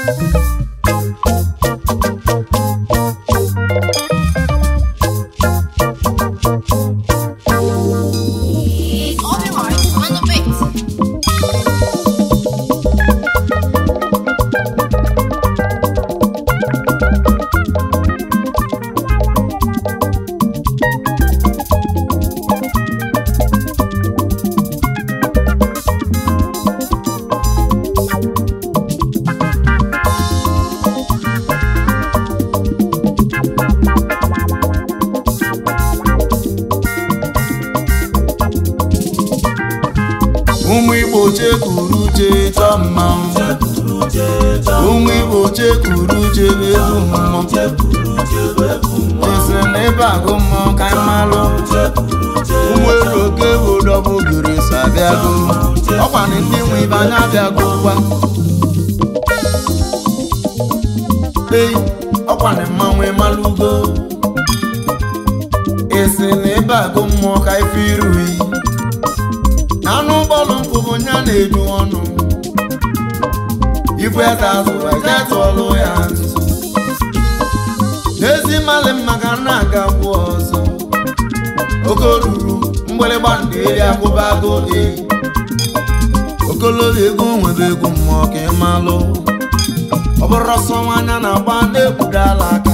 All the hearts on the beat. ụmụ igbo chekwuru uche chọọ mmanwụ ụmụ igbo chekwuru uche bụ egwu mmụọ esiri na ebe agụ mmụọ ka anyị malụ ụmụ elu oke bụ dọbụ gere so abịago ọkwa na ndị nwe ibe anya abịago gwa ei ọkwa na mmanwụ ịmalụgo esi na ebe agụ mmụọ ka ife iruyi anụ bọọlụ nkwụ bụ nya na-eju ọnụ ibu eze azụ ezetụọlụ ya nzuzo n'ezi mmalị mma ka nna aga gwụ ọzọ oke ruru mgbịrịgba ndị eri agụbago e okologo ego nwebe egwu mmụọ ka ị malụ ọ bụrụ ọsọ nwanya na-agba na-ekwudala aka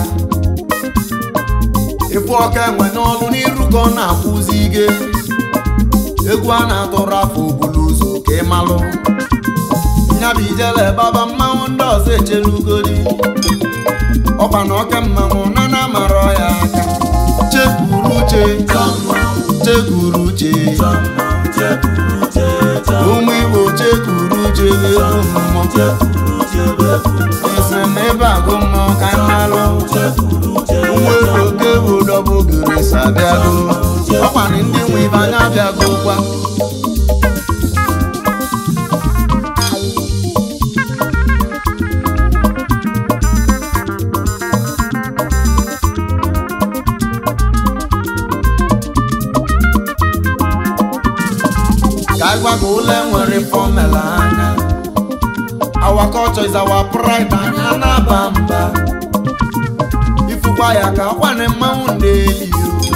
ịfụ ọka enwe n'ọlụ n'iru ka ọ na-akwụzi ige egwu a na-atụrụ afọ obulu ụzọ ka ị malụ nyabụ ijele baba mmanwụ ndị ọzọ echelugodi ọkwa na oke mmanwụ na na amara ya aka chekwuru uche chekwuru uche ụmụ igbo chekwuru uche egwu mmụọ esi na ebe agụ mmụọ ka anyị malụ ụmụ ego oke bụ dọbụ gere so abịago ọkwa na ndị nwe ibe anya abịago gwa ka anyị gwa gị ụlọ nwere fọmela anya our culture is our pride anya na-aba mba ifukwa ya ka ọkwa na mmanwụ na-eli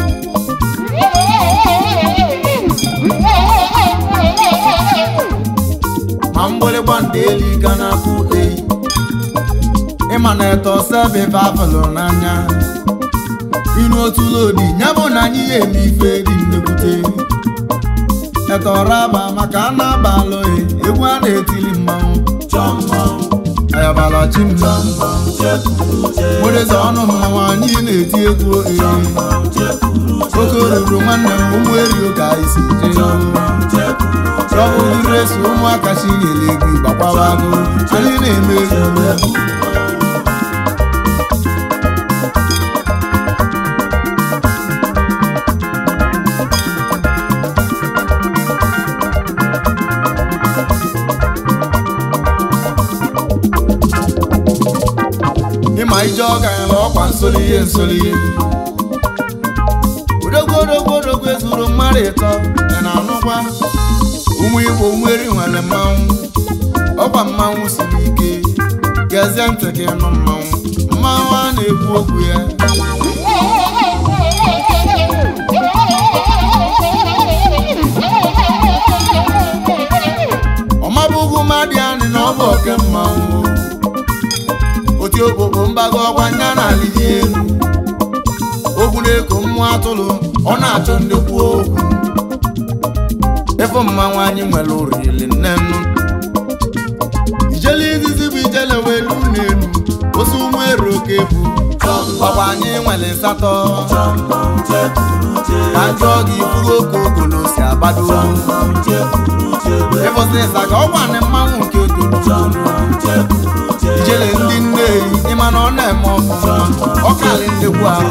ma mgbịrịgba ndị eli ga na-akụ eyi ịma na eto sebe bavụlụ n'anya inu otu lodi ya bụ na anyị ya eme ife dị nnekwute etoraba maka a na-abalụghị egwu a na-etili mmanwụ ayabala chimma wereze ọnụ mmanwụ anyị na-eti egwu ee oke ruru nwanne m ụmụ erio ka anyị si jee rọbụdịresi ụmụaka chi nyere egwu gbakwabago anyị na-eme egwu ịma ije ọga ya na ọkwa nsolihe nsolihe odogwu odogwu odogwu ezuru mmadụ ịtọ ya na anụkwa ụmụ igbo nwere nwere mmanwụ ọkwa mmanwụ siri ike gezie ntị gị nụ mmanwụ mmanwụ a na-ekwu okwu ya ọmabụghị mmadụ anị na ọ bụ oke mmanwụ oti okpokpo mbago ọgwa nya na alili elu okwu na-eko mmụọ atụrụ ọ na-achọ ndị kwuo okwu efe mmanwụ anyị nwere oriri nne nnu ijele izizi bụ ijele welu n'elu osi ụmụ ero oke bụ ọkwa anyị nwere nsatọ ka njọ gị ifugo oke ogolo si agbado ịfụsị ịsa ka ọkwa na mmanwụ nke toro ijele ndị nneyi ịma na ọ na-eme ọfụma ọ karị ndekwu ahụ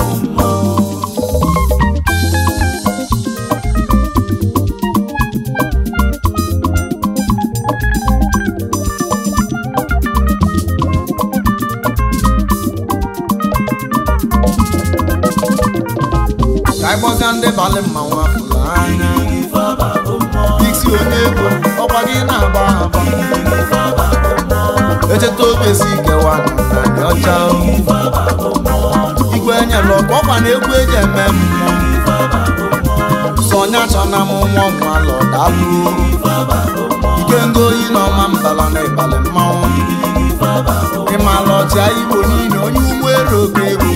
ka anyị gbọga ndị balị mmanwụ afụrụ anya isi onye ego ọkwa gị na-agba agba echeta obesi kewa narị ọcha igwe enyela ọkwa ọkwa na egwu eji eme mmụọ sọnya chọna m nwa ọmụalọ dalụ ike ngoyi na ọma mbala na ịbalị mmanwụ ịmala ọchịa igbo niile onye ugbo ero ka egwu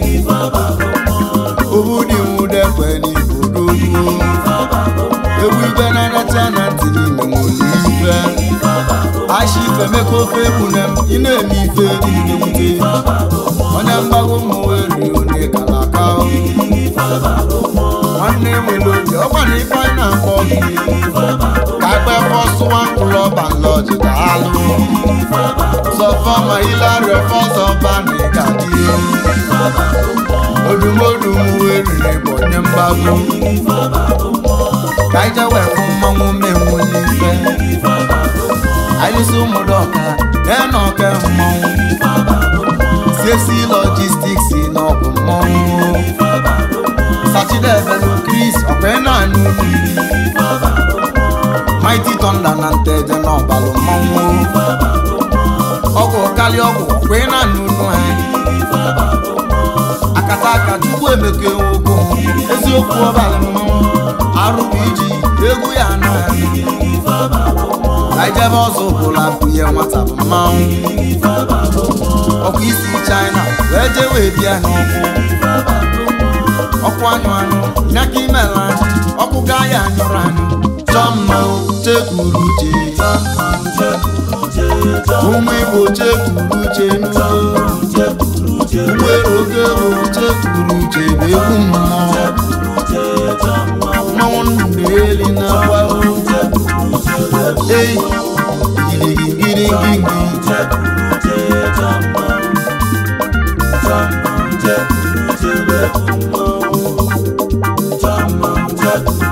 obudi nwudekwe n'igbo dogbuo egwu igwe na-anacha na ntị niile nwere ife ashi ife meka ofe egbune m ị na-eme ife niile onye mgbago ụmụ weri onye kara aka nwanne nwere oge ọkwa na ife anyị na-akpọ gị ka akpa fọsụwa mkpụrụ ọba nlọji daalụ sọfọma ilario fọsọba na ịgadị odumodum weriri bụ onye mgbago ka anyị jewe fụ mmanwụ menwu n'ife anyị si ụmụdọka ya na ọka mmanwụ siesi logistics na ọbụ mmanwụ sachidebelu kris ọkwa na-anụ mmiri mighty thunder na nteje na ọbalụ mmanwụ ọgwụ kalị ọgwụ ọkwa na-anụ unu anyị akata aka chukwu emeke ụgwụ eziokwu ọbalị mmanwụ arụbụ iji egwu ya anụ anyị ijebe ọzọ bụla bunye nwata bụ mmanwụ ọkwa isi china wee jee wee bịa n'ọkụ ọkụ anyụ anyụ nyaka imela anyị ọkụ gaa ya anyụrụ anyụ chọọ mma chekwuru uche ụmụ igbo chekwuru uche n'udo ụgbọelu oge bụ chekwuru uche bụ egwu mmụọ mmanwụ ndụ na-eli na gbago ei girigirigirigi Jump, jump, jump, jump, jump, jump, jump,